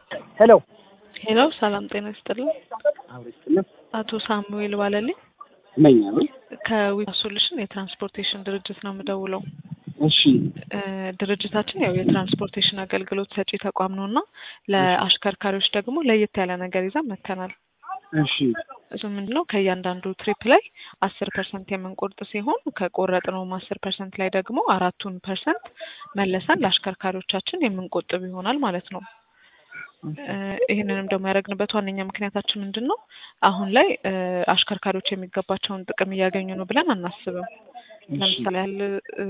ሄሎ ሄሎ፣ ሰላም ጤና ይስጥልኝ። አብረስትልም አቶ ሳሙኤል ባለልኝ ነኝ። ከዊፕ ሶሉሽን የትራንስፖርቴሽን ድርጅት ነው የምደውለው። እሺ እ ድርጅታችን ያው የትራንስፖርቴሽን አገልግሎት ሰጪ ተቋም ነው እና ለአሽከርካሪዎች ደግሞ ለየት ያለ ነገር ይዘን መጥተናል። እሺ እሱ ምንድን ነው ከእያንዳንዱ ትሪፕ ላይ አስር ፐርሰንት የምንቆርጥ ሲሆን ከቆረጥነውም አስር ፐርሰንት ላይ ደግሞ አራቱን ፐርሰንት መለሰን ለአሽከርካሪዎቻችን የምንቆጥብ ይሆናል ማለት ነው። እ ይህንንም ደግሞ ያደረግንበት ዋነኛ ምክንያታችን ምንድን ነው? አሁን ላይ እ አሽከርካሪዎች የሚገባቸውን ጥቅም እያገኙ ነው ብለን አናስብም። ለምሳሌ ያህል እ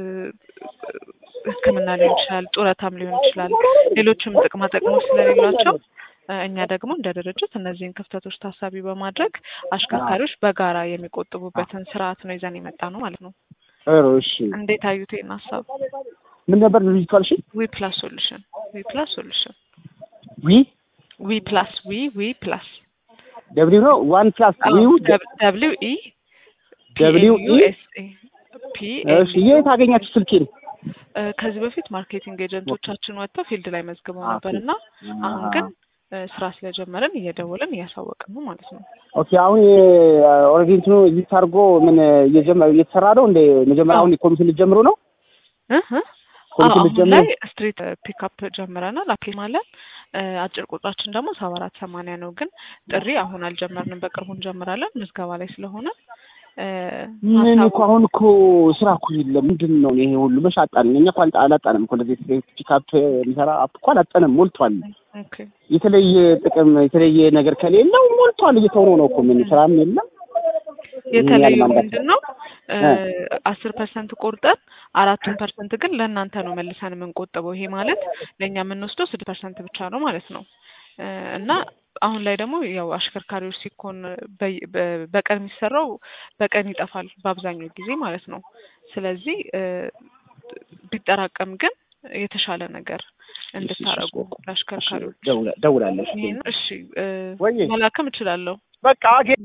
ሕክምና ሊሆን ይችላል፣ ጡረታም ሊሆን ይችላል፣ ሌሎችም ጥቅማ ጥቅሞች ስለሌሏቸው እ እኛ ደግሞ እንደ ድርጅት እነዚህን ክፍተቶች ታሳቢ በማድረግ አሽከርካሪዎች በጋራ የሚቆጥቡበትን ስርዓት ነው ይዘን የመጣ ነው ማለት ነው። ጥሩ እሺ። እንዴት አዩት ይህን ሀሳብ? ምን ነበር ድርጅቱ አልሽ? ዊ ፕላስ ሶሉሽን ዊ ፕላስ ሶሉሽን ዊ ዊ ፕላስ ዊ ዊ ፕላስ ደብሊው ነው ዋን ፕላስ ዊው ደብሊው ኢ ደብሊው ኢ ኤስ ኤ ፒ እሺ። የት አገኛችሁ ስልኬን? እ ከዚህ በፊት ማርኬቲንግ ኤጀንቶቻችን ወጥተው ፊልድ ላይ መዝግበው ነበር እና አሁን ግን እ ስራ ስለጀመረን እየደወልን እያሳወቅን ነው ማለት ነው። ኦኬ አሁን ኦልሬዲ እንትኑ ኤግዚስት አድርጎ ምን እየጀመረ እየተሰራ ነው እንደ መጀመሪያ አሁን ኮሚሽን ልትጀምሩ ነው? እህ ኮሚሽን አሁን ልትጀምሩ ላይ ስትሪት ፒክአፕ ጀምረናል። አፕሊ ማለት አጭር ቁጥራችን ደግሞ ሰባ አራት ሰማንያ ነው። ግን ጥሪ አሁን አልጀመርንም። በቅርቡ እንጀምራለን። ምዝገባ ላይ ስለሆነ እ ምን ሀሳቡ እኮ አሁን እኮ ስራ እኮ የለም። ምንድን ነው ይሄ ሁሉ መች አጣን? እኛ እኮ አልጣ- አላጣንም እኮ እንደዚህ ፒክአፕ የሚሰራ አፕ እኮ አላጣንም፣ ሞልቷል። ኦኬ የተለየ ጥቅም የተለየ ነገር ከሌለው ሞልቷል። እየተውኖ ነው እኮ ምን ስራም የለም። የተለየው ያለማንዳት ምንድን ነው? አስር ፐርሰንት ቆርጠን አራቱን ፐርሰንት ግን ለእናንተ ነው መልሰን የምንቆጥበው። ይሄ ማለት ለእኛ የምንወስደው ስድስት ፐርሰንት ብቻ ነው ማለት ነው። እ እና አሁን ላይ ደግሞ ያው አሽከርካሪዎች ሲኮን በይ- በ- በቀን የሚሰራው በቀን ይጠፋል በአብዛኛው ጊዜ ማለት ነው። ስለዚህ እ ቢጠራቀም ግን የተሻለ ነገር እንድታረጉ ለአሽከርካሪዎች ደውላለሽ። ይሄን እሺ እ ወይዬ መላክም እችላለሁ። በቃ